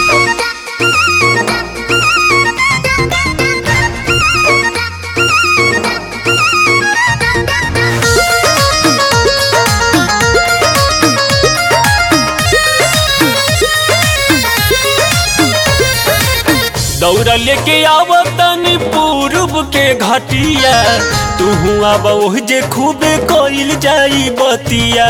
दौड़ लेके आवतनी पूर्व के घटिया तू अब ओह जे खूबे कइल जाई बतिया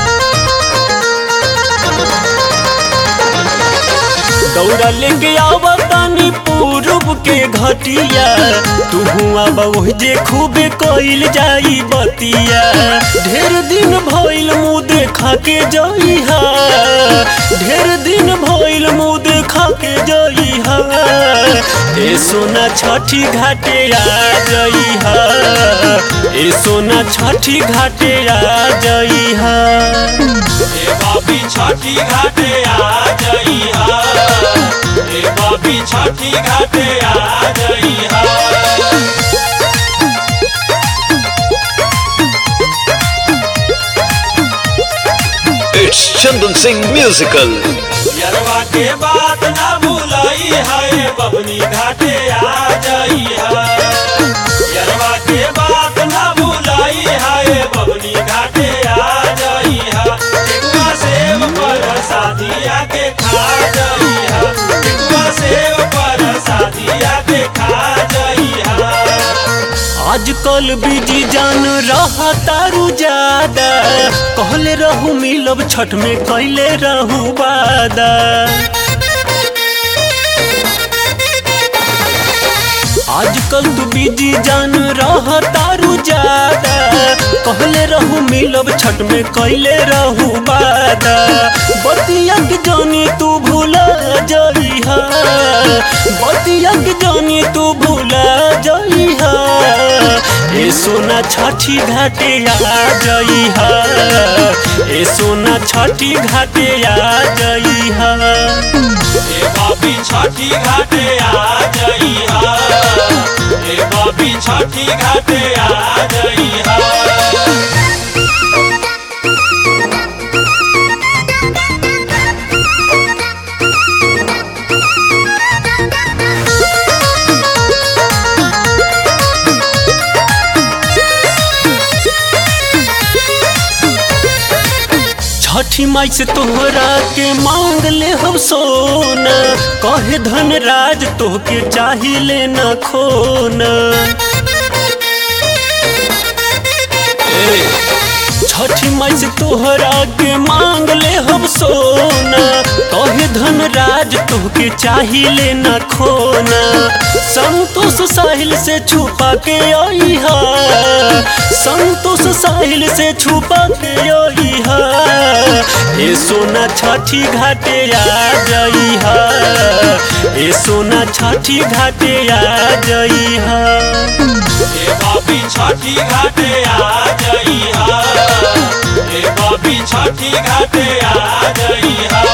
दौड़ लेके आवतनी पूर्व के घटिया तू अब ओह जे खूबे कइल जाई बतिया ढेर दिन भइल मुँह देखा के जइहा ढेर दिन भइल मुँह देखा के जइहा ए सोना छठी घाटे आ जइहा ए सोना छठी घाटे आ जइहा ए बाबी छठी घाटे आ जइहा ए बाबी छठी घाटे आ जइहा It's Chandan Singh Musical. यरवा के बात ना भूलई है बबनी घाटे आ जइहा यरवा के बात ना भूलई है बबनी घाटे आ जइहा टिकुआ सेव पर शादिया के खा जइहा टिकुआ सेव पर शादिया के खा जइहा आजकल बिजी जान रहा तारू ज्यादा कहले रहू मिलब छठ में कैले रहू वादा आजकल तू बिजी जान रहा तारू ज्यादा कहले रहू मिलब छठ में कैले रहू वादा बतिया के जानी तू भूला जइहा बतिया के जानी तू भूला जइहा ए सोना छठी घाटे आ जइहा ए सोना छठी घाटे आ जइहा ए बाबी छठी घाटे आ जइहा ए बाबी छठी घाटे आ जइहा छठी माई से तोहरा के मांग ले हम सोना कहे धन राज तोहके चाहिए न खोना ए, छठी माई से तोहरा के मांग ले हम सोना कहे धन राज तोहके चाहिए न खोना संतोष साहिल से छुपा के अइहा संतोष साहिल से छुपा के अइहा ए सोना छठी घाटे आ जइहा ए सोना छठी घाटे आ जइहा ए बाबी छठी घाटे आ जइहा ए बाबी छठी घाटे आ जइहा